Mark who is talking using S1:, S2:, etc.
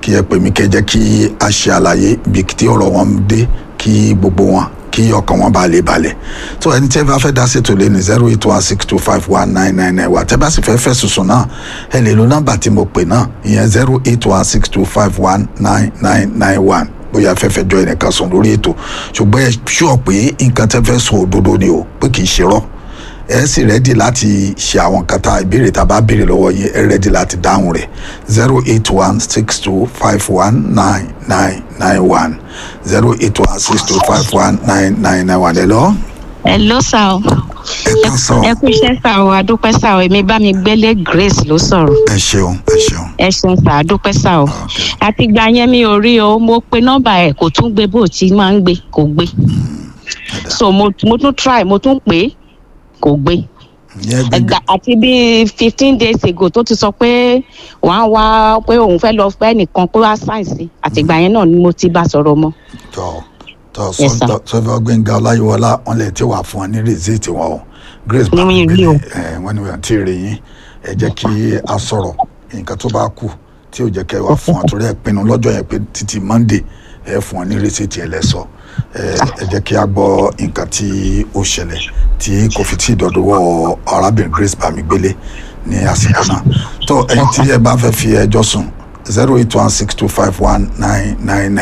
S1: kí ẹ pè mí kẹ́ jẹ́ kí a ṣe àlàyé ibi tí ọ̀rọ̀ wọn dé kí gbogbo wọn kí ọkàn wọn bá lè balẹ̀ tó ẹni tí ẹ bá fẹ́ dá sí ètò lé ní zero eight one six two five one nine nine nine wa tẹ́ bá sì fẹ́ fẹ́ sùsùn náà ẹ lè lo nọ́mbà tí mo pè náà ìyẹn zero eight one six two five one nine nine nine one bóyá fẹ́fẹ́ jọ ẹnìkan sùn lórí ètò ṣùgbọ́n ẹ ṣúọ̀ pé nǹkan tẹ́ fẹ́ sọ òdodo ni o pé kì í ṣe rọ́ ẹ sì rẹ́dì láti ṣe àwọn nǹkan tá ìbéèrè tá a bá béèrè lọ́wọ́ yín ẹ rẹ́dì láti dáhùn rẹ̀ zero eight one six two five one nine nine nine one zero eight one six two five one nine nine nine one ẹ lọ.
S2: ẹ ló sà o
S1: ẹ kàn sọ
S2: ẹ kú iṣẹ́ sà o adúpẹ́ sà o èmi bá mi gbélé grace ló sọ̀rọ̀
S1: ẹ ṣeun ẹ ṣeun
S2: ẹ ṣeun sà adúpẹ́ sà o àtìgbà yẹn mi ò rí o mo pe nọ́mbà ẹ̀ kò tún gbé bó ti máa ń gbé kò gbé so mo, mo tún try mo tún pè é kò gbé
S1: ìyẹn gbẹgbẹ
S2: ẹgbà àti bíi fifteen days ago tó ti sọ pé wọ́n á wá pé òun fẹ́ lọ fẹ́ nìkan pé wá sáìsì àtìgbà yẹn náà ni mo ti bá sọ̀rọ̀ mọ́
S1: tọ tọ
S2: Yes, sir.
S1: sọfọ gbẹngà ọláyíwọlá wọn lè ti wà fún ọ ní rìsíìtì wọn o grace
S2: Ní mi rí o.
S1: ẹ wọn ni wọn ti rí yín ẹ jẹ́ kí a sọ̀rọ̀ nǹkan tó bá kù tí ò jẹ́ kẹ́ wà fún ọ torí ẹ pinnu lọ́jọ́ yẹn pé títí monday ẹ fún ọ ní rìsíìtì ẹ lẹsọ ẹ ẹ jẹ́ kí a gbọ́ nǹkan tí ó ṣẹlẹ̀ tí kò fi tí ì dọdọwọ arábìnrin grace bámigbélé ní àsìkò náà tó ẹ̀yin tí ẹ bá fẹ́ fi ẹjọ́ sùn zero eight one six two five one nine nine nine